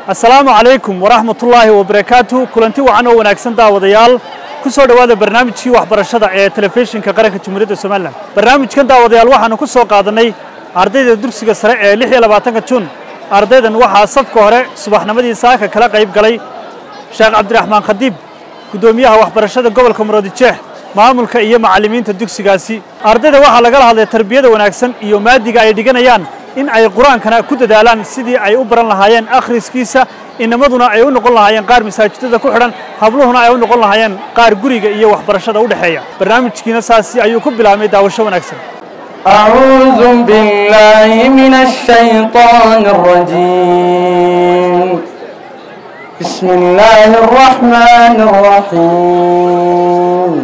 assalaamu calaykum waraxmatullaahi wabarakaatu kulanti wacan oo wanaagsan daawadayaal ku soo dhowaada barnaamijkii waxbarashada ee telefishinka qaranka jamhuuriyadda somalilan barnaamijkan daawadayaal waxaanu ku soo qaadannay ardayda dugsiga sare ee lix iyo labaatanka juun ardaydan waxaa safka hore subaxnimadii saaka kala qayb galay sheekh cabdiraxmaan khadiib guddoomiyaha waxbarashada gobolka muroodijeex maamulka iyo macallimiinta dugsigaasi ardayda waxaa lagala hadlay tarbiyada wanaagsan iyo maadiga ay dhiganayaan in ay qur-aankana ku dadaalaan sidii ay u baran lahaayeen akhriskiisa inamaduna ay u noqon lahaayeen qaar masaajidada ku xidhan habluhuna ay u noqon lahaayeen qaar guriga iyo waxbarashada u dhexeeya barnaamijkiina saasi ayuu ku bilaabmay daawasho wanaagsan أعوذ بالله من الشيطان الرجيم بسم الله الرحمن الرحيم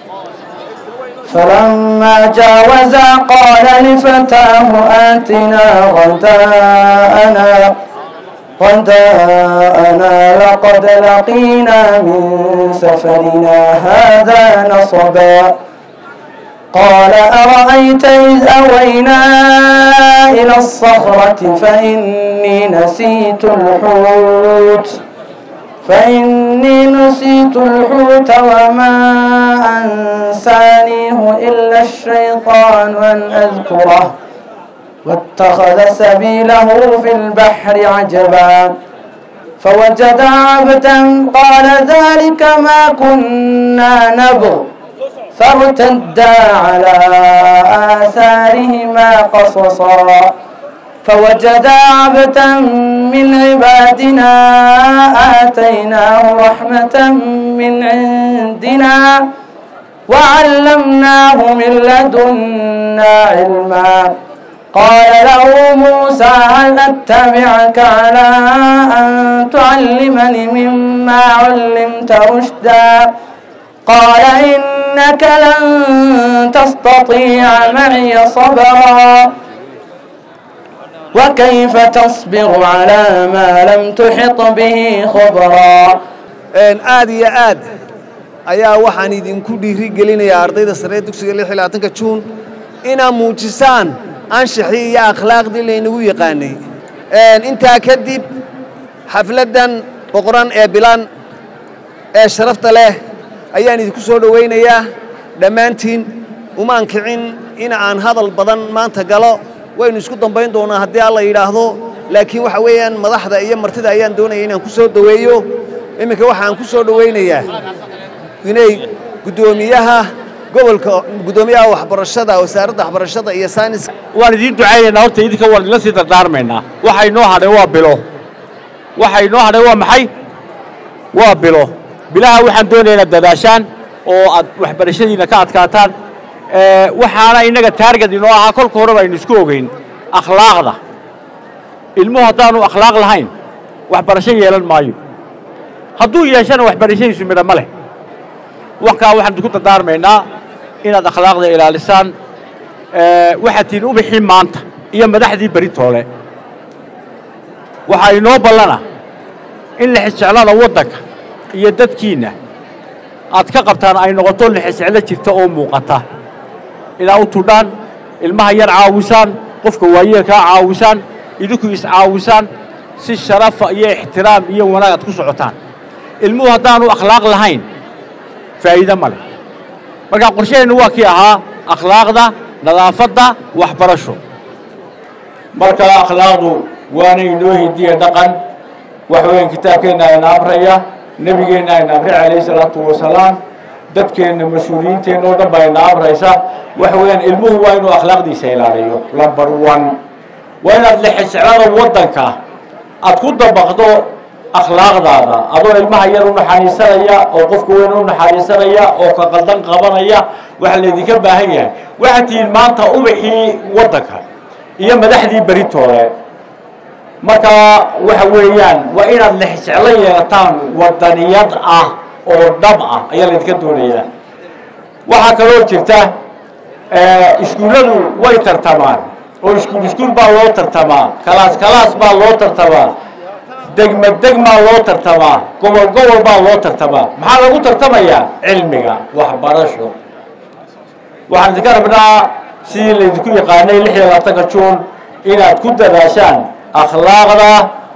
فلما جاوزا قال لفتاه آتنا غداءنا غداءنا لقد لقينا من سفرنا هذا نصبا قال أرأيت إذ أوينا إلى الصخرة فإني نسيت الحوت فإني نسيت الحوت وما أنسانيه إلا الشيطان أن أذكره واتخذ سبيله في البحر عجبا فوجد عبدا قال ذلك ما كنا نبغ فارتدا على آثارهما قصصا فوجدا عبدا من عبادنا آتيناه رحمة من عندنا وعلمناه من لدنا علما قال له موسى هل أتبعك على أن تعلمني مما علمت رشدا قال إنك لن تستطيع معي صبرا وكيف تصبر على ما لم تحط به خبرا aad iyo aad ayaa waxaan idinku dhiiri gelinayaa ardayda saree dugsiga lix iyo labaatanka juun inaad muujisaan anshaxii iyo akhlaaqdii laynagu yaqaanay intaa kadib xafladdan boqoran ee bilan ee sharafta leh ayaan idinku soo dhowaynayaa dhammaantiin umaan kicin in aan hadal badan maanta galo waynu isku dambayn doonaa haddii alla yidhaahdo laakiin waxa weeyaan madaxda iyo martida ayaan doonaya inaan ku soo dhoweeyo iminka waxaan ku soo dhowaynayaa inay guddoomiyaha gobolka guddoomiyaha waxbarashada wasaaradda waxbarashada iyo sayniska waan idiin ducaynaynaa horta idinka waan idinla sii dardaarmaynaa waxa inoo hadhay waa bilo waxa inoo hadhay waa maxay waa bilo bilaha waxaan doonaya inaad dadaashaan oo aad waxbarashadiina ka adkaataan waxaana innaga taarget inoo ahaa kolka horeba aynu isku ogeyn akhlaaqda ilmuhu haddaanu akhlaaq lahayn waxbarasho yeelan maayo hadduu yeeshana waxbarashadiisu midha ma leh waxkaa waxaan idinku dardaarmaynaa inaad akhlaaqda ilaalisaan waxaad tihiin ubixii maanta iyo madaxdii beritoole waxaa inoo ballana in lixisjeclada waddanka iyo dadkiinna aad ka qabtaan ay noqoto lixisjeclo jirta oo muuqata inaad u tudhaan ilmaha yar caawisaan qofka waayeelkaa caawisaan idinku iscaawisaan si sharafa iyo ixtiraam iyo wanaag aad ku socotaan ilmuhu haddaanu akhlaaq lahayn faa'iide ma leh markaa qorshaheennu waa kii ahaa akhlaaqda nadaafadda waxbarasho marka akhlaaqdu waana inoo hidiya dhaqan wax weeyaan kitaabkeenna ayna amraya nebigeenna ayna amray calayhi salaatu wasalaam dadkeenna mas-uuliyiinteenna oo dhan baa ayna amraysa waxa weeyaan ilmuhu waa inuu akhlaaqdiisa ilaaliyo lumber one waa inaad lexisclada waddanka aad ku dabaqdo akhlaaqdaada adoo ilmaha yar u naxariisanaya oo qofka weyn u naxariisanaya oo ka qaldan qabanaya waxaa laydinka baahan yahay waxaad tihiin maanta ubaxii waddanka iyo madaxdii beritoole marka waxa weeyaan waa inaad lexjeclo yeelataan waddaniyad ah oo dhab ah ayaa laydinka doonayaa waxaa kaloo jirta iskuulladu way tartamaan oo iskuul iskuul baa loo tartamaa kalaas kalaas baa loo tartamaa degma degmaa loo tartamaa gobol gobol baa loo tartamaa maxaa lagu tartamayaa cilmiga waxbarasho waxaan idinka rabnaa sidii laydinku yaqaanay lix iyo labaatanka juun inaad ku dadaashaan akhlaaqda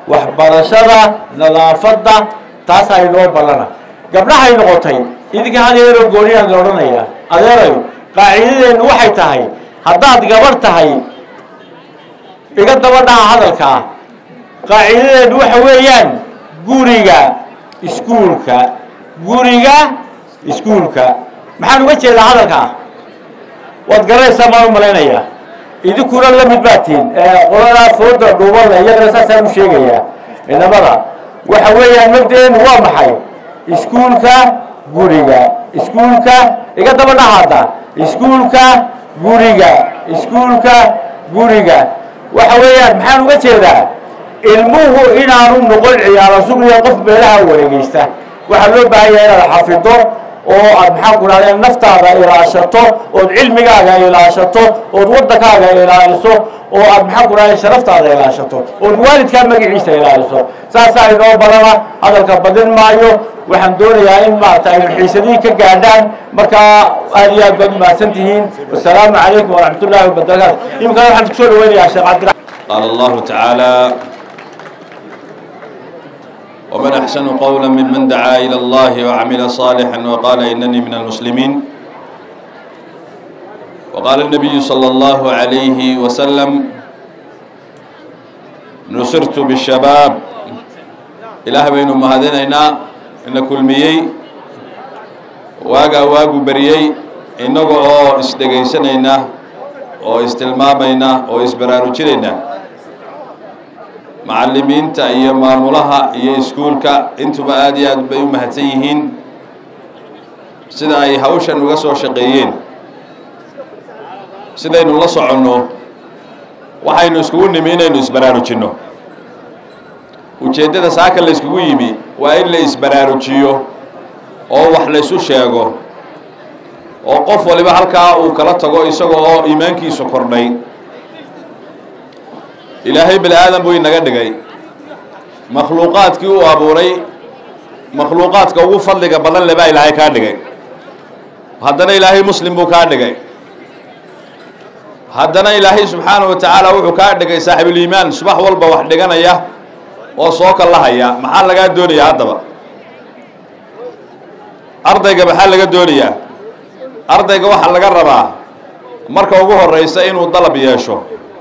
waxbarashada nadaafadda taasaa inoo ballana gabdhahay noqotay idinka had yeeroo gooniyaan la odhanaya adeerayo qaacidadeennu waxay tahay haddaad gabarh tahay iga daba dhaha hadalkaa qaacidadeennu waxa weeyaan guriga iskuulka guriga iskuulka maxaan uga jeedaa hadalkaa waad garanaysaa maan u malaynayaa idinkuna la mid baa tihin qoladaa fooda dhuubada iyagana saasaan u sheegayaa inamada waxa weeyaan mabdaeenu waa maxay iskuulka guriga iskuulka iga daba dhahaada iskuulka guriga iskuulka guriga waxa weeyaan maxaan uga jeedaa ilmuhu inaanu noqon ciyaaro sugiya qof meelaha wareegeysta waxaa loo baahan yahay inaad xafido oo aad maxaa ku dhahdeen naftaada ilaashato ood cilmigaaga ilaashato ood waddankaaga ilaaliso oo aad maxaa ku dhahdeen sharaftaada ilaashato ood waalidkaa magaciisa ilaaliso saasaa inoo badana hadalka badin maayo waxaan doonayaa in maarata aynu xiisadiin ka gaadhaan markaa aad iyo aad baad umahadsan tihiin wasalaamu calaykum waraxmat ullahi wabarakaatu iminkana waxaan kusoo dhaweynayaa sheekh cabdira قال الله تعالى ومن أحسن قولا ممن دعا إلى الله وعمل صالحا وقال إنني من المسلمين وقال النبي صلى الله عليه وسلم نصرت بالشباب إله بين مهدنينا إن كل ميي واقا واقو بريي إنه أو استغيسنينا oo istilmaamayna oo isbaraarujinayna macallimiinta iyo maamulaha iyo iskuulka intuba aada iyo aad bay u mahadsan yihiin sida ay hawshan uga soo shaqeeyeen sidaynu la soconno waxaynu iskugu nimi inaynu isbaraarujinno ujeeddada saaka la yskugu yimi waa in la isbaraarujiyo oo wax laysu sheego oo qof waliba halkaa uu kala tago isaga oo iimaankiisu kordhay ilaahay bani aadan buu inaga dhigay makhluuqaadkii uu abuuray makhluuqaadka ugu fadliga badan le baa ilaahay kaa dhigay haddana ilaahay muslim buu kaa dhigay haddana ilaahay subxaanahu wa tacaala wuxuu kaa dhigay saaxibuliimaan subax walba wax dhiganaya oo soo kallahaya maxaa lagaa doonayaa haddaba ardayga maxaa laga doonayaa ardayga waxaa laga rabaa marka ugu horeysa inuu dalab yeesho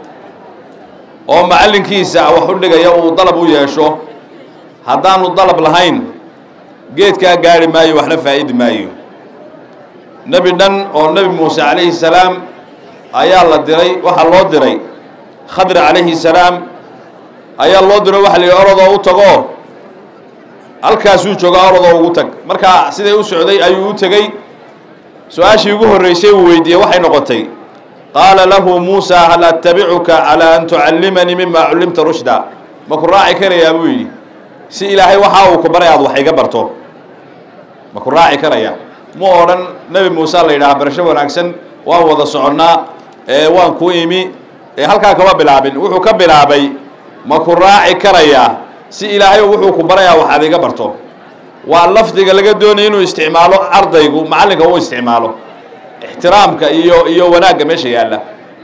oo macallinkiisa wax u dhigaya uu dalab u yeesho haddaanu dalab lahayn geedkaa gaari maayo waxna faa'idi maayo nebi dhan oo nebi muuse calayhi salaam ayaa la diray waxaa loo diray khadri calayhi salaam ayaa loo diro waxa la yidhi orodoo u tagoo halkaasuu jooga orodoo ugu tag marka siday u socday ayuu u tegey su-aashii ugu horreysay uu weydiiyey waxay noqotay qaala lahu muusa hal attabicuka calaa an tucallimanii mima cullimta rushda ma ku raaci karayaa buu yidhi si ilaahay waxa uu ku baray aad wax iga barto ma ku raaci karaya mu odhan nebi muuse la yidhaha barasho wanaagsan waan wada soconnaa ee waan ku imi ee halkaa kama bilaabin wuxuu ka bilaabay ma ku raaci karayaa si ilaahay wuxuu ku barayaa wax aad iga barto waa lafdiga laga doonaya inuu isticmaalo ardaygu macallinka uu isticmaalo ixtiraamka iyo iyo wanaagga meesha yaalla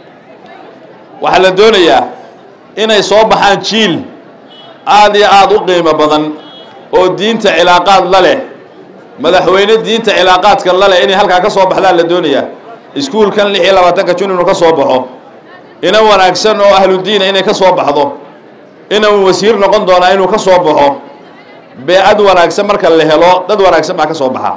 waxaa la doonayaa inay soo baxaan jiil aada iyo aada u qiimo badan oo diinta cilaaqaad la leh madaxweyne diinta cilaaqaadka la leh inay halkaa ka soo baxdaan la doonayaa iskuulkan lix iyo labaatanka jun inuu ka soo baxo ina wanaagsan oo ahludiina inay ka soo baxdo inuu wasiir noqon doonaa inuu ka soo baxo beecad wanaagsan marka la helo dad wanaagsan baa ka soo baxa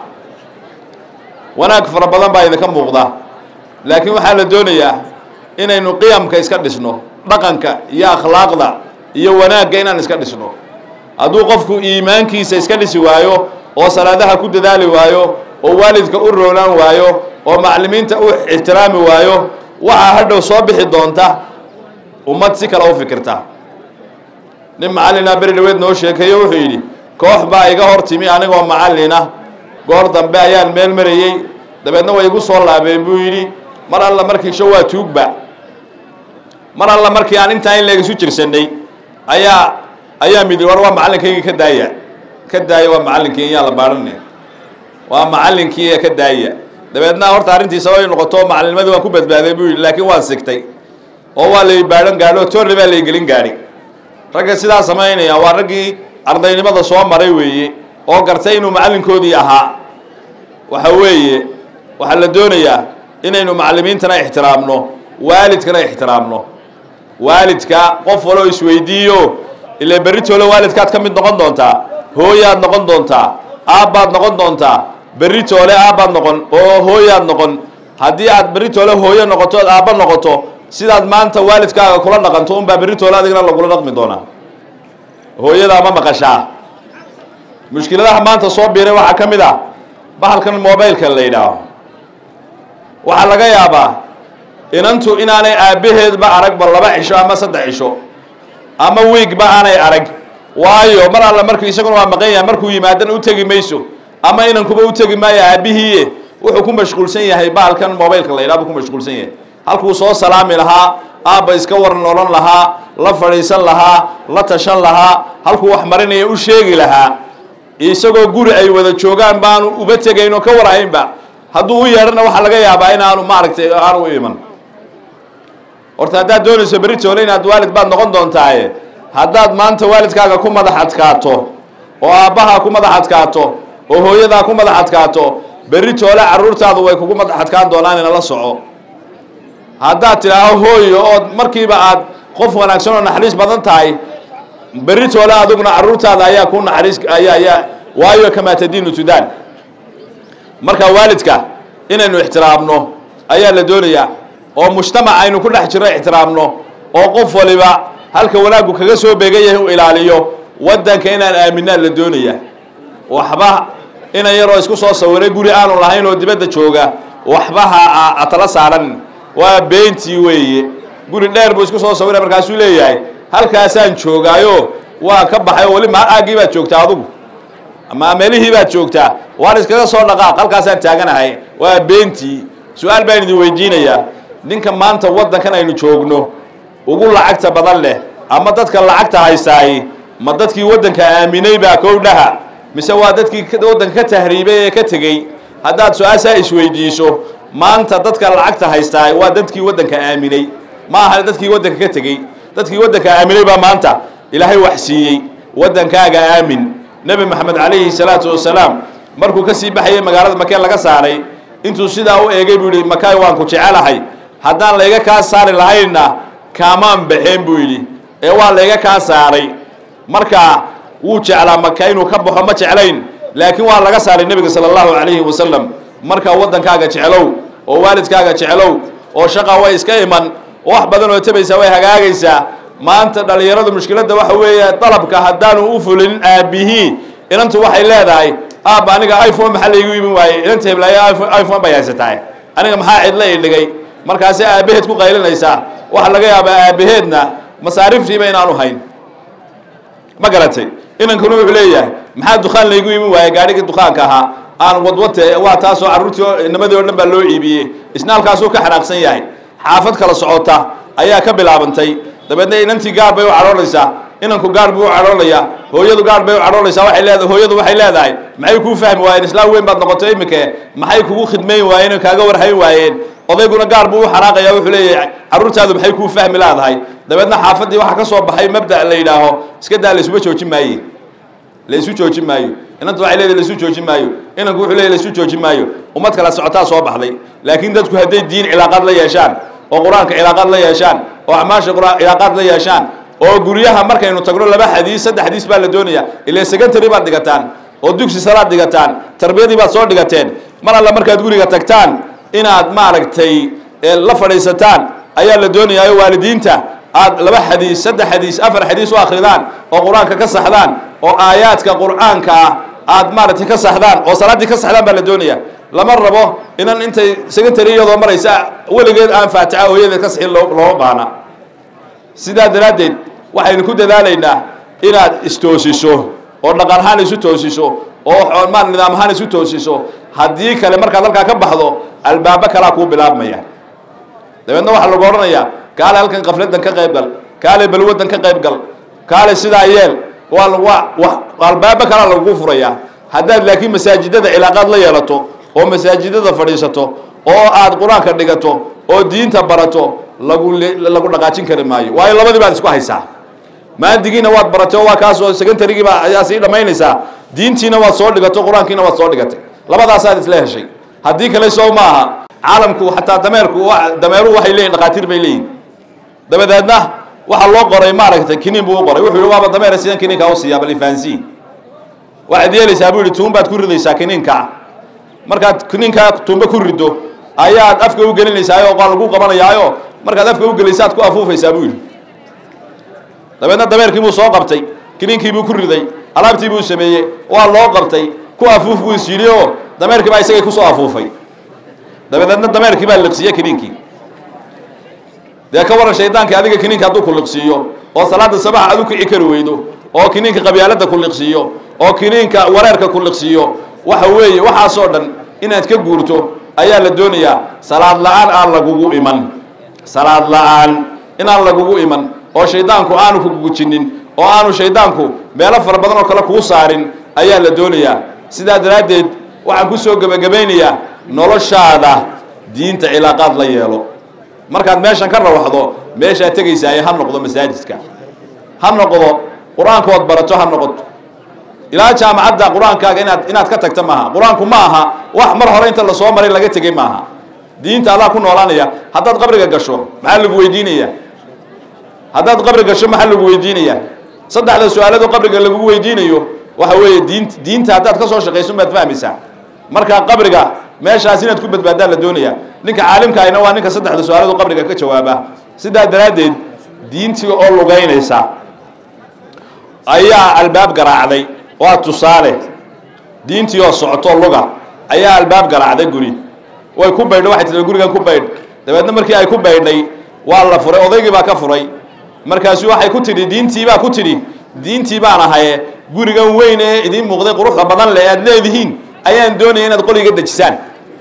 wanaag fara badan baa idinka muuqda laakiin waxaa la doonayaa inaynu qiyamka iska dhisno dhaqanka iyo akhlaaqda iyo wanaagga inaan iska dhisno hadduu qofku iimaankiisa iska dhisi waayo oo salaadaha ku dadaali waayo oo waalidka u roonaan waayo oo macallimiinta u ixtiraami waayo waxaa hadhow soo bixi doonta ummad si kale u fikirta nin macallinaa beri dhaweed noo sheekeeyo wuxuu yidhi koox baa iga hor timi anigoo macallina goor dambe ayaan meel marayey dabeedna way igu soo laabeen buu yidhi mar alla markii sho waa tuugba mar alla markii aan intaa in leeg isu jirsannay ayaa ayaa midi war waa macallinkaygii ka daaya ka daaya waa macallinkii iyaa la baadhane waa macallinkii ka daaya dabeedna horta arrintiisa way noqoto macalinimadii waan ku badbaaday buu yidhi laakiin waan sigtay oo waa lay baadhan gaadho toorle baa lay gelin gaadhi ragga sidaa samaynaya waa raggii ardaynimada soo maray weeye oo gartay inuu macallinkoodii ahaa waxa weeye waxaa la doonayaa inaynu macallimiintana ixtiraamno waalidkana ixtiraamno waalidka qof waloo isweydiiyo ile berritoole waalidkaad ka mid noqon doontaa hooyaad noqon doontaa aabbaad noqon doontaa berritoole aabbaad noqon oo hooyaad noqon haddii aad berritoole hooyo noqoto ood aabba noqoto sidaad maanta waalidkaaga kula dhaqanto unbaa berritoole adigna lagula dhaqmi doonaa hooyadaa ma maqashaa mushkiladaha maanta soo biiray waxaa ka mid ah bahalkan mobileka la yidhaaho waxaa laga yaabaa inantu inaanay aabbaheedba aragba laba cisho ama saddex cisho ama wiigba aanay arag waayo mar alla markuu isaguna waa maqan yahay markuu yimaadana u tegi mayso ama inankuba u tegi maayo aabbihiiye wuxuu ku mashquulsan yahay bahalkan mobileka la yidhaha buu ku mashquulsan yahay halkuu soo salaami lahaa aabba iska waran odhan lahaa la fadhiisan lahaa la tashan lahaa halkuu wax marinaya u sheegi lahaa isagoo guri ay wada joogaan baanu uba tegayn oo ka warhaynba hadduu u yeedhana waxaa laga yaabaa inaanu maaragtay aanu u iman horta haddaad doonayso beritoole inaad waalid baad noqon doontaaye haddaad maanta waalidkaaga ku madax adkaato oo aabbahaa ku madax adkaato oo hooyadaa ku madax adkaato beritoole carruurtaadu way kugu madax adkaan doonaan inala soco haddaad tidhaaho hooyo ood markiiba aad qof wanaagsan oo naxariis badan tahay beritoole adiguna carruurtaada ayaa ku naxariis ayaa ayaa waayo kamaa tadiinu tudaan marka waalidka inaynu ixtiraamno ayaa la doonayaa oo mujtamac aynu ku dhex jirno ixtiraamno oo qof waliba halka wanaaggu kaga soo beegan yahay u ilaaliyo waddanka inaan aaminaan la doonaya waxba inan yaroo isku soo sawiray guri aanu lahayn oo dibadda jooga waxba ha atala saaran waa beentii weeye guri dheer buu isku soo sawiray markaasuu leeyahay halkaasaan joogaayo waa ka baxay oo weli ma aaggii baad joogtaa adugu ama meelihii baad joogtaa waan iskaga soo dhaqaaq halkaasaan taaganahay waa beentii su-aal baan idin weydiinayaa ninka maanta waddankan aynu joogno ugu lacagta badan leh ama dadka lacagta haystaay ma dadkii waddanka aaminay baa kowdhaha mise waa dadkii waddanka ka tahriibay ee ka tegey haddaad su-aashaa isweydiiso maanta dadka lacagta haystaay waa dadkii waddanka aaminay ma aha dadkii waddanka ka tegey dadkii waddanka aaminay baa maanta ilaahay wax siiyey waddankaaga aamin nebi moxamed calayhi salaatu wasalaam markuu ka sii baxayay magaalada makee laga saaray intuu sidaa u eegay buu yidhi makaay waan ku jecelahay haddaan layga kaa saari lahaynna kaamaan baxeen buu yidhi ee waa layga kaa saaray marka wuu jeclaa maka inuu ka baxo ma jeclayn laakiin waa laga saaray nebiga sala allahu calayhi wasalam marka waddankaaga jeclow oo waalidkaaga jeclow oo shaqa way iska iman oo wax badan oo tabaysaa way hagaagaysaa maanta dhallinyaradu mushkiladda waxa weeye dalabka haddaanu u fulin aabbihii inantu waxay leedahay aabba aniga iphone maxaa laygu imin waaye inanta heblaayo iphone bay haysatahay aniga maxaa cidla i dhigay markaasi aabbaheed ku qaylinaysaa waxaa laga yaabaa aabbaheedna masaariftiiba inaanu hayn ma garatay inankuna wuxuu leeyahay maxaa dukaan laygu imin waaye gaadhigii dukaanka ahaa aan wadwate waa taasoo carruurtii nimadii o dhan baa loo iibiyey isna halkaasuu ka xanaaqsan yahay xaafad kala socota ayaa ka bilaabantay dabeedna inantii gaar bay u cadhoonaysaa inanku gaar buu u cadhoonayaa hooyadu gaar bay u cadhoonaysaa waxay leedahay hooyadu waxay leedahay maxay kuu fahmi waayeen islaam weyn baad noqotay iminke maxay kugu khidmayn waayeen oo kaaga warhayn waayeen odayguna gaar buu u xanaaqaya wuxuu leeyahay carruurtaadu maxay kuu fahmi laadahay dabeedna xaafaddii waxaa ka soo baxay mabda la yidhaaho iska daa laysuma joojin maaye laysu joojin maayo inantu waxay leedahay laysu joojin maayo inanku wuxuu leeyahy laysu joojin maayo ummad kala socotaa soo baxday laakiin dadku hadday diin cilaaqaad la yeeshaan oo qur-aanka cilaaqaad la yeeshaan oo acmaasha qur- cilaaqaad la yeeshaan oo guryaha markaynu tagno laba xadiis saddex xadiis baa la doonaya ilaa secondary baad dhigataan oo dugsi salaad dhigataan tarbiyadii baad soo dhigateen mar alla markaad guriga tagtaan inaad maaragtay la fadhiisataan ayaa la doonayaayo waalidiinta aad laba xadiis saddex xadiis afar xadiis u akridaan oo qur-aanka ka saxdaan oo aayaadka qur-aanka ah aad maaragtay ka saxdaan oo salaaddii ka saxdaan baa la doonaya lama rabo inan intay secondary iyadoo maraysa weligeed aan faatixa hooyadeed ka sixin loo looma baana sidaa daraaddeed waxaynu ku dadaalaynaa inaad istoosiso oo dhaqan ahaan isu toosiso oo maal nidaam ahaan isu toosiso haddii kale markaad halkaa ka baxdo albaabo kalaa kuu bilaabmaya dabeedna waxaa lagu odhanayaa kaale halkan kafladan ka qayb gal kaale balwadan ka qayb gal kaale sidaa yeel waa waa albaabo kalaa lagu furayaa haddaad laakiin masaajidada cilaaqaad la yeelato oo masaajidada fadhiisato oo aad qur-aanka dhigato oo diinta barato lagu lagu dhaqaajin kari maayo waayo labadii baad isku haysaa maadigiina waad baratay oo waa kaasoo secondarygiiba ayaa sii dhammaynaysaa diintiina waad soo dhigato qur-aankiina waad soo dhigatay labadaasaad isla heshay haddii kale soo maaha caalamku xataa dameerku dameeruhu waxay leeyihin dhakhaatiir bay leeyihin dabadeedna waxaa loo qoray maaragtay kiniin buu u qoray wuxuu yihi waaba dameera sidan kiniinkaa u siiyaa bal ifahansiin waxaad yeelaysaa buu yihi tuun baad ku ridaysaa kiniinka markaad kiniinkaa tuunba ku riddo ayaad afka u gelinaysaa oo lagu qabanayaayo markaad afka u gelaysaad ku afuufaysaa buu yidhi dabeedna dameerkii buu soo qabtay kiniinkii buu ku riday alaabtii buu sameeyey waa loo qabtay ku afuuf buu is yidhi oo dameerkii baa isagay kusoo afuufay dabadeedna dameerkii baa liqsiiye kiniinkii dee ka waran shaydaankii adiga kiniinka hadduu ku liqsiiyo oo salaada sabax aad u kici kari weydo oo kiniinka qabyaaladda ku liqsiiyo oo kiniinka wareerka ku liqsiiyo waxa weeye waxaasoo dhan inaad ka guurto ayaa la doonayaa salaad la-aan aan lagugu iman salaad la-aan inaan lagugu iman oo shaydaanku aanu ku gujinin oo aanu shaydaanku meelo fara badan oo kale kuu saarin ayaa la doonayaa sidaa daraaddeed waxaan kusoo gebagabaynayaa noloshaada diinta cilaaqaad la yeelo markaad meeshan ka rawaxdo meeshaad tegaysaa ee ha noqdo masaajidka ha noqdo qur-aankood barato ha noqoto ilaa jaamacadda qur-aankaaga inaad inaad ka tagta maaha qur-aanku ma aha wax mar hore inta lasoo maray laga tegey maaha diinta adaa ku noolaanaya haddaad qabriga gasho maxaa lagu weydiinaya haddaad qabri gasho maxaa lagu weydiinaya saddexda su-aalado qabriga lagugu weydiinayo waxa weeye diint diinta haddaad ka soo shaqayso maad fahmaysaa markaa qabriga meeshaas inaad ku badbaadaan la doonaya ninka caalimka ahina waa ninka saddexda su-aalado qabriga ka jawaaba sidaa daraaddeed diintii oo lugaynaysa ayaa albaab garaacday waa tusaale diintii oo socoto luga ayaa albaab garaacday guri way ku baydho waxay tii gurigan ku baydh dabeedna markii ay ku baydhay waa la furay odaygii baa ka furay markaasu waxay ku tidhi diintii baa ku tidhi diintii baan ahaye gurigan weyn ee idiin muuqday quruxda badan leh aad leedihiin ayaan doonaya inaad qoliga dejisaan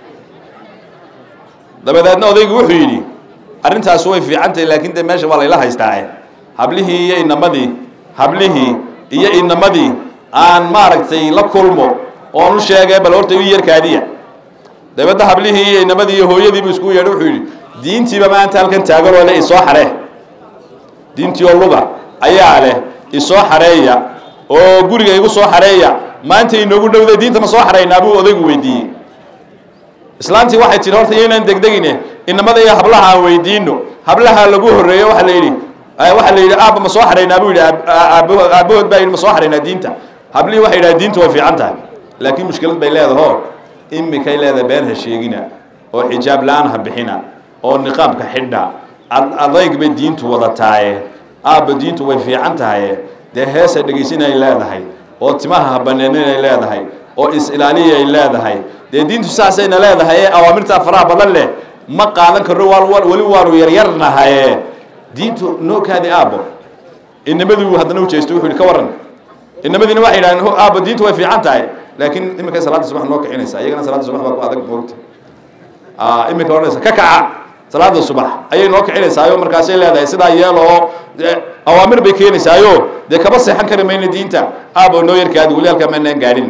dabadeedna odaygii wuxuu yidhi arrintaas way fiican tahay laakiin dee meesha waa layla haystaae hablihii iyo inamadii hablihii iyo inamadii aan maaragtay la kulmo oon u sheegay bal horta ii yarkaadiya dabeedna hablihii iyo inamadii iyo hooyadiibu isku yeedhay wuxuu yidhi diintiiba maanta halkan taagan oo leh isoo xaree diintii oo luga ayaa leh isoo xareeya oo guriga igu soo xareeya maanta inoogu dhowday diinta ma soo xaraynaa buu odaygu weydiiyey islaantii waxay tihi horta iyaynaan degdegine inamada iyo hablaha aan weydiino hablaha lagu horreeyo waxaa la yidhi waxaa la yidhi aabba ma soo xaraynaa buu yidhi aabbahood baa yidhi ma soo xaraynaa diinta hablihii waxay yidhaha diinta way fiican tahay laakiin mushkilad bay leedaho imikay leedahay been ha sheegina oo xijaab la-aan ha bixina oo niqaabka xidha adayg bay diintu wadataaye aabba diintu way fiican tahaye dee heesa dhegaysinay leedahay oo timaha habaneeninay leedahay oo is-ilaaliyay leedahay dee diintu saasayna leedahay ee awaamirtaa faraha badan leh ma qaadan karno weli waanu yaryarnahaye diintu nookaadi aabbo inamaduu haddana ujeesto wuxuu yihi ka warran inamadiina waxay yidhahdeen aabbo diintu way fiican tahay laakiin iminkay salaadda subax noo kicinaysaa iyagana salaadda subax baa ku adag moogta iminka odhanaysa ka kaca salaada subax ayay noo kicinaysaayo markaasay leedahay sidaa yeelo oo awaamir bay keenaysaayo dee kaba seexan kari mayna diinta aabo noo yarkaadi weli halkaa maanaan gaadhin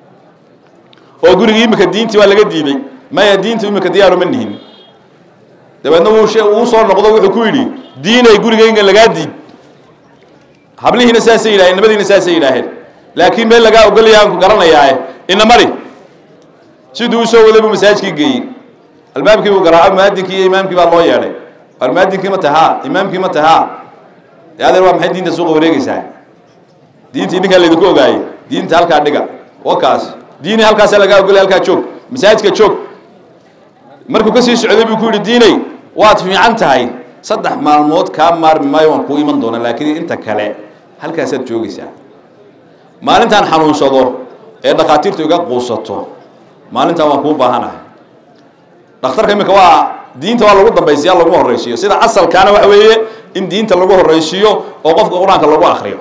oo gurigii iminka diintii waa laga diiday maya diinta iminka diyaaru ma nihin dabeedna wuu uu soo noqdo wuxuu ku yidhi diinay gurigayga lagaa diid hablihiina saasay yidhaheen nabadiina saasay yidhaaheen laakiin meel lagaa ogolaya aan ku garanayaae ina mari siduu usoo waday buu masaajkii geeyey albaabkii buu garaaco muaadinkii iyo imaamkii baa loo yeedhay war muaadinkii ma tahaa imaamkii ma tahaa dee adeer waa maxay diinta suuqa wareegaysaa diintii ninkaa laydinku ogaayey diinta halkaa dhiga wakaas diini halkaasa lagaa ogolay halkaa joog masaajidka joog markuu ka sii socday buu ku yidhi diiney waad fiican tahay saddex maalmood kaa maarmi maayo waan kuu iman doona laakiin inta kale halkaasaad joogaysaa maalintaan xanuunsado ee dhakhaatiirtu iga quusato maalintaan waan kuu baahanahay dhakhtarka iminka waa diinta waa lagu dambaysiya lagu horraysiiyo sida asalkaana waxa weeye in diinta lagu horraysiiyo oo qofka qur-aanka lagu akriyo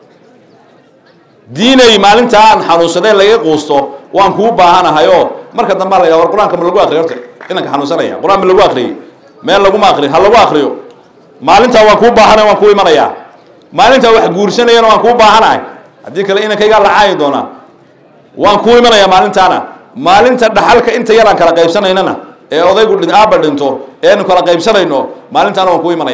diinay maalintaan xanuunsadee laga quusto waan kuu baahanahayo marka dambaa la yidhaha war qur-aanka ma lagu akriyo horta inanka xanuunsanaya qur-aan ma lagu akriyey meel laguma akriyo ha lagu akriyo maalintaa waan kuu baahanay waan kuu imanayaa maalintaa wax guursanayana waan kuu baahanahay haddii kale inankaygaa la caayi doonaa waan kuu imanayaa maalintaana maalinta dhaxalka inta yaraan kala qaybsanaynana ee odaygu aabba dhinto eenu kala qaybsanayno maalintaana waan kuu imanayaa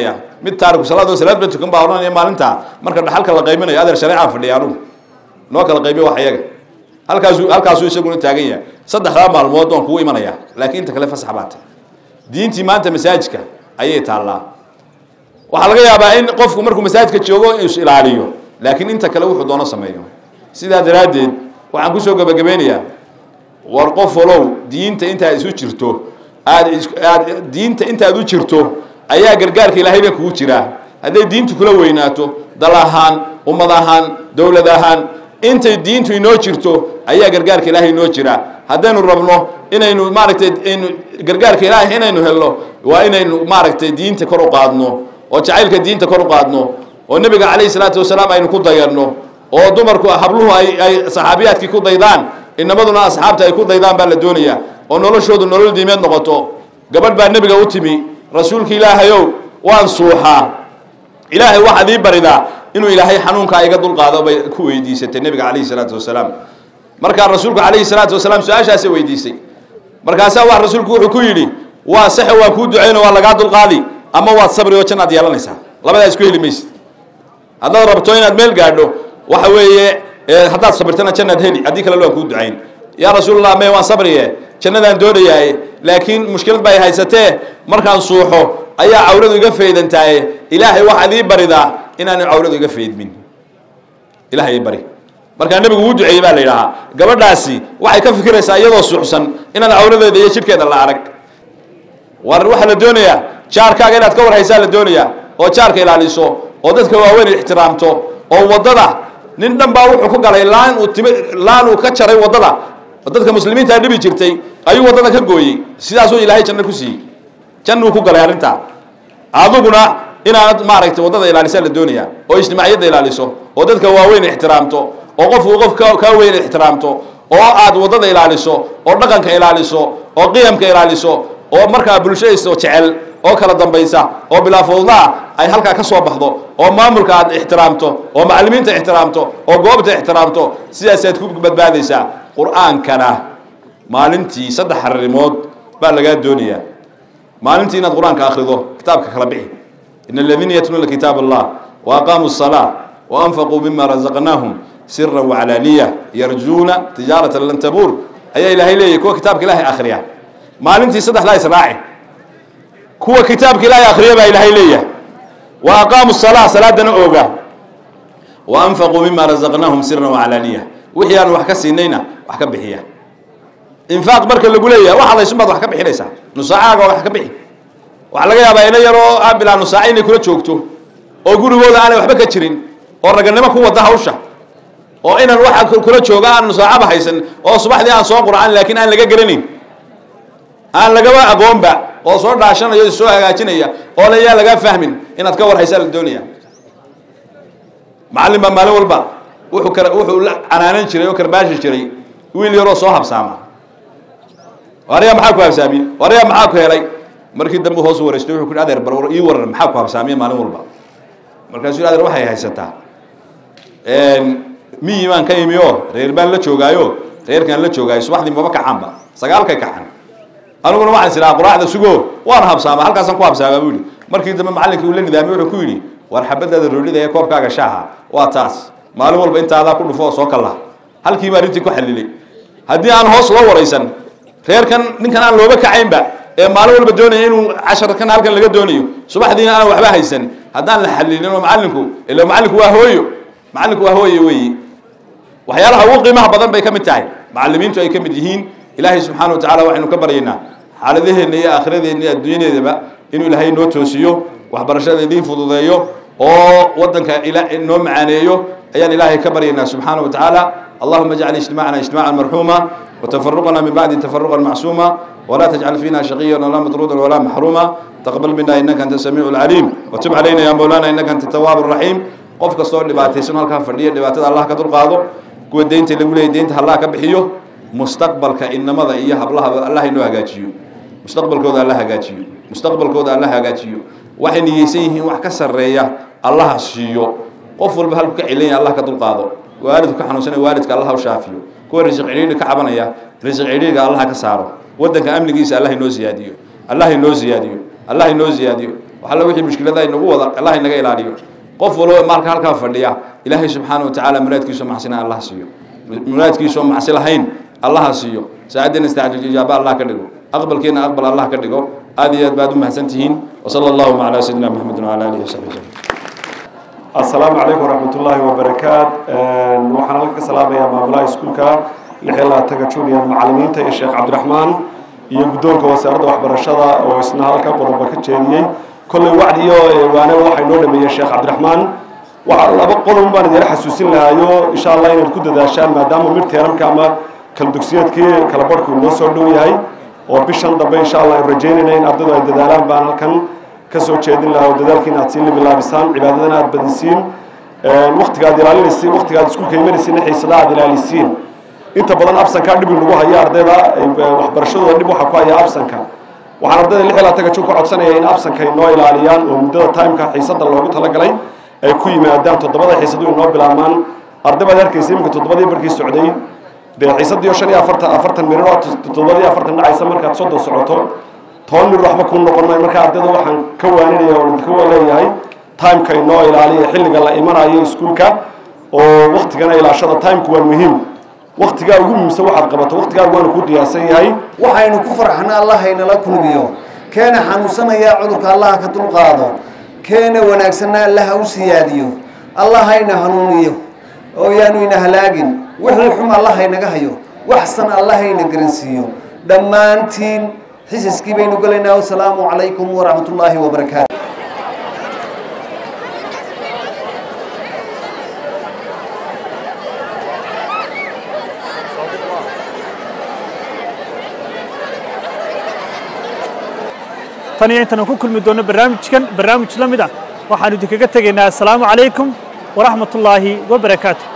mid taariku salaad salaad ba tukan baa odhanaya maalintaa marka dhaxalka la qayminayo adeer shareecaan fadhiya anugu noo kala qaybiyo wax iyaga halkaasuu halkaasuu isaguna taagan yahay saddexdaa maalmood waan kugu imanayaa laakiin inta kale fasax baa tahay diintii maanta masaajidka ayay taallaa waxaa laga yaabaa in qofku markuu masaajidka joogo is ilaaliyo laakiin inta kale wuxuu doono sameeyo sidaa daraaddeed waxaan kusoo gebagabeynayaa war qof walow diinta intaad isu jirto aad aad diinta intaad u jirto ayaa gargaarka ilaahay ba kugu jiraa hadday diintu kula weynaato dal ahaan ummad ahaan dowlad ahaan intay diintu inoo jirto ayaa gargaarka ilaahay inoo jira haddaynu rabno inaynu maaragtay aynu gargaarka ilaahay inaynu helno waa inaynu maaragtay diinta kor u qaadno oo jacaylka diinta kor u qaadno oo nebiga calayhi salaatu wasalaam aynu ku dayanno oo dumarku habluhu ay ay saxaabiyaadkii ku daydaan inamaduna asxaabta ay ku daydaan baa la doonayaa oo noloshoodu nolol diimeed noqoto gabadh baa nebiga u timi rasuulka ilaahayow waan suuxaa ilaahay waxaad ii baridaa inuu ilaahay xanuunkaa iga dulqaado bay ku weydiisatay nebiga calayhi salaatu wasalaam markaa rasuulku calayhi salaatu wasalaam su-aashaasay weydiisay markaasaa wax rasuulku wuxuu ku yidhi waa saxe waa kuu ducayno waa lagaa dulqaadi ama waad sabri oo jannaad yeelanaysaa labadaa isku heli maysid haddaad rabto inaad meel gaadho waxa weeye haddaad sabirtana jannaad heli haddii kale waan kuu ducayn yaa rasuulallah me waan sabriye jannadaan doonayaaye laakiin mushkilad bay haysatee markaan suuxo ayaa cawradu iga faydantaaye ilaahay waxaad ii baridaa inaanu cawradu iga faydmin ilahay ii bari markaa nebigu wuu duceeyey baa la yidhahaa gabadhaasi waxay ka fikiraysaa iyadoo suuxsan inaan cawradeeda iyo jidhkeeda la arag war waxaa la doonayaa jaarkaaga inaad ka warhaysaa la doonayaa oo jaarka ilaaliso oo dadka waaweyn ixtiraamto oo waddada nin dhan baa wuxuu ku galay laan uu tim laan uu ka jaray waddada oo dadka muslimiintaa dhibi jirtay ayuu waddada ka gooyey sidaasuu ilaahay janno ku siiyey jannuu ku galay arrintaa adiguna inaad maaragtay waddada ilaalisaa la doonayaa oo ijtimaaciyadda ilaaliso oo dadka waaweyn ixtiraamto oo qofku qof ka kaa weyn ixtiraamto oo aad waddada ilaaliso oo dhaqanka ilaaliso oo qiyamka ilaaliso oo markaa bulshadayso jecel oo kala dambaysa oo bilaa fawdaa ay halkaa ka soo baxdo oo maamulka aad ixtiraamto oo macallimiinta ixtiraamto oo goobta ixtiraamto sidaasaad ku badbaadaysaa qur-aankana maalintii saddex arrimood baa lagaa doonayaa maalintii inaad qur-aanka akhrido kitaabka kala bixi in aladiina yatluuna kitaab allah wa aqaamuu الsalaa wa anfaquu mima razaqnaahum sira wacalaaniya yarjuuna tijaarata lan tabuur ayaa ilaahay leeyahy kuwa kitaabka ilaahay akhriya maalintii saddexdaa israaci kuwa kitaabka ilaahay akhriya baa ilaahay leeyahay wa aqaamu الsalaa salaadana ooga wa anfaquu mima razaqnaahum sira wacalaaniya wixii aan wax ka siinayna wax ka bixiya infaaq marka lagu leeyahay waxa laysun baad wax ka bixinaysaa nusaacaaga wax ka bixi waxaa laga yaabaa ina yaroo aan bilaa nusaaca inay kula joogto oo gurigooda aanay waxba ka jirin oo raganimo ku wada hawsha oo inan waxa kula jooga aan nusaacaba haysan oo subaxdii aan soo qurcan laakiin aan laga garanayn aan lagaba aqoonba oo soo dhaashanaya soo hagaajinaya oo la yaa lagaa fahmin inaad ka war haysaa la doonaya macallin baa maalin walba wuxuu kar wuxuu la canaanan jiray oo karbaashi jiray wiil yaroo soo habsaama waryaa maxaa ku habsaamiye waryaa maxaa ku helay markii dambe hoos u wareystay wuxuu ku adeer bar ii waran maxaa ku habsaamiye maalin walba markaasuu adeer waxay haysataa miyi baan ka imi oo reer baan la joogaayo reerkaan la joogaayo subaxdii maba kacaanba sagaalkay kacan aniguna waxaan is idhaha quraacda sugo waana habsaamaa halkaasaan ku habsaamaa buu yidhi markii dambe macallinkii uu la nidaamay wuxuu ku yidhi war xabadaada roolida ee koobkaaga shaaha waa taas maalin walba intaadaa ku dhufo oo soo kalla halkii baa arrintii ku xallilay haddii aan hoos loo waraysan reerkan ninkan aan looba kacaynba ee maalin walba doonaya inuu casharkan halkan laga doonayo subaxdiina aan waxba haysan haddaan la xallilin oo macallinku ila macallinku waa hooyo macallinku waa hooyo weeyi waxyaalaha ugu qiimaha badan bay ka mid tahay macallimiintu ay ka mid yihiin ilaahay subxaana wa tacala waxaynu ka baryaynaa xaaladaheenna iyo aakhiradeena iyo adduunyadeedaba inuu ilaahay noo toosiyo waxbarashada idiin fududeeyo oo waddanka ila noo macaaneeyo ayaan ilaahay ka baryaynaa subxaana wa tacaala اللهم اجعل اجتماعنا اجتماعا مرحوما وتفرقنا من بعد تفرقا معصوما ولا تجعل فينا شقيا ولا مطرودا ولا محروما تقبل منا انك انت السميع العليم وتب علينا يا مولانا انك انت التواب الرحيم qof kastoo dhibaataysan halkaa fadhiya dhibaatada allah ka dulqaado kuwa deynta lagu leeyay deynta allah ka bixiyo mustaqbalka inamada iyo hablahaba allah inoo hagaajiyo mustaqbalkooda alla hagaajiyo mustaqbalkooda alla hagaajiyo waxay niyeysan yihiin wax ka sarreeya allaha siiyo qof walba halku ka celinaya allah ka dulqaado waalidku ka xanuunsanaya waalidka allah u shaafiyo kuwa risiq cidhiidhi ka cabanaya risiq cidhiidhiga allah ka saaro waddanka amnigiisa allah inoo siyaadiyo allah inoo siyaadiyo allah inoo siyaadiyo waxalla wixii mushkilada inagu wada allah inaga ilaaliyo qof walba maalka halkaa fadhiya ilaahay subxaana wa tacaala muraadkiisoo macsina allah siiyo muraadkiisoo macsi lahayn allaha siiyo saacaddeena istaacjil ijaaba allah ka dhigo aqbalkeena aqbal allah ka dhigo aad iyo aad baad u mahadsan tihiin wasala allahuma calaa sayidina maxamedin wala alihi wasaxbi wasallam السلام عليكم ورحمة الله وبركاته waxaan halka ka salaamayaa maamulaha iskuulka lix iyo labaatanka junior macallimiinta iyo sheekh cabdiraxmaan iyo guddoonka wasaaradda waxbarashada oo isna halka qodoba ka jeediyey kolley wacdi iyo waane waxay noo dhameeyey sheekh cabdiraxmaan waxa laba qodob baan idin xasuusin lahaayo insha allah inaad ku dadaashaan maadaama mid teeramka ama kala dugsiyeedkii kala barhku inoo soo dhow yahay oo bishan dambe insha allah aan rajaynayna in ardaydu ay dadaalaan baan halkan kasoo jeedin lahaa oo dadaalkiina aad siin bilaabisaan cibaadadana aad badisiin waktiga aad ilaalinaysiin waktiga aad iskuulka imanaysiin xiisada aad ilaalisiin inta badan absanka dhib nagu haya ardayda waxbarashadooda dhib waxa ku haya absanka waxaan ardayda lix iyo labaatanka jun ka codsanaya in absanka inoo ilaaliyaan oo muddada timeka xiisada loogu talagalay ay ku yimaadaan toddobada xiisadu inoo bilaabmaan arday baad arkaysa iminka toddobadii barkii socday dee xiisadii oo shan iyo afartan afartan mirir oo toddobadii afartan dhacaysa markaad soddon socoto toban mir waxba kuu noqon maayo marka ardayda waxaan ka waaninaya oo ka leeyahay timeka inoo ilaaliya xilliga la imanayo iskuulka oo waktigana ilaashada timeku waa muhiim waktigaa ugu muhiimsan waxaad qabato waktigaa waanu ku diyaarsan yahay waxaynu ku farxna allah haynala kulmiyo keena xanuunsanaya cudurka allaha ka dulqaado keena wanaagsanna allaha u siyaadiyo allah hayna hanuuniyo oo yaanu ina halaagin wixii xun allah haynaga hayo waxsan allah hayna garansiiyo dhammaantiin xisiskii baynu gelaynaa wasalaamu calaykum waraxmat ullaahi wabarakaatu tan iyo intaan ku kulmi doono barnaamijkan barnaamij la mid ah waxaanu idinkaga tegaynaa assalaamu calaykum waraxmat ullaahi wabarakaatu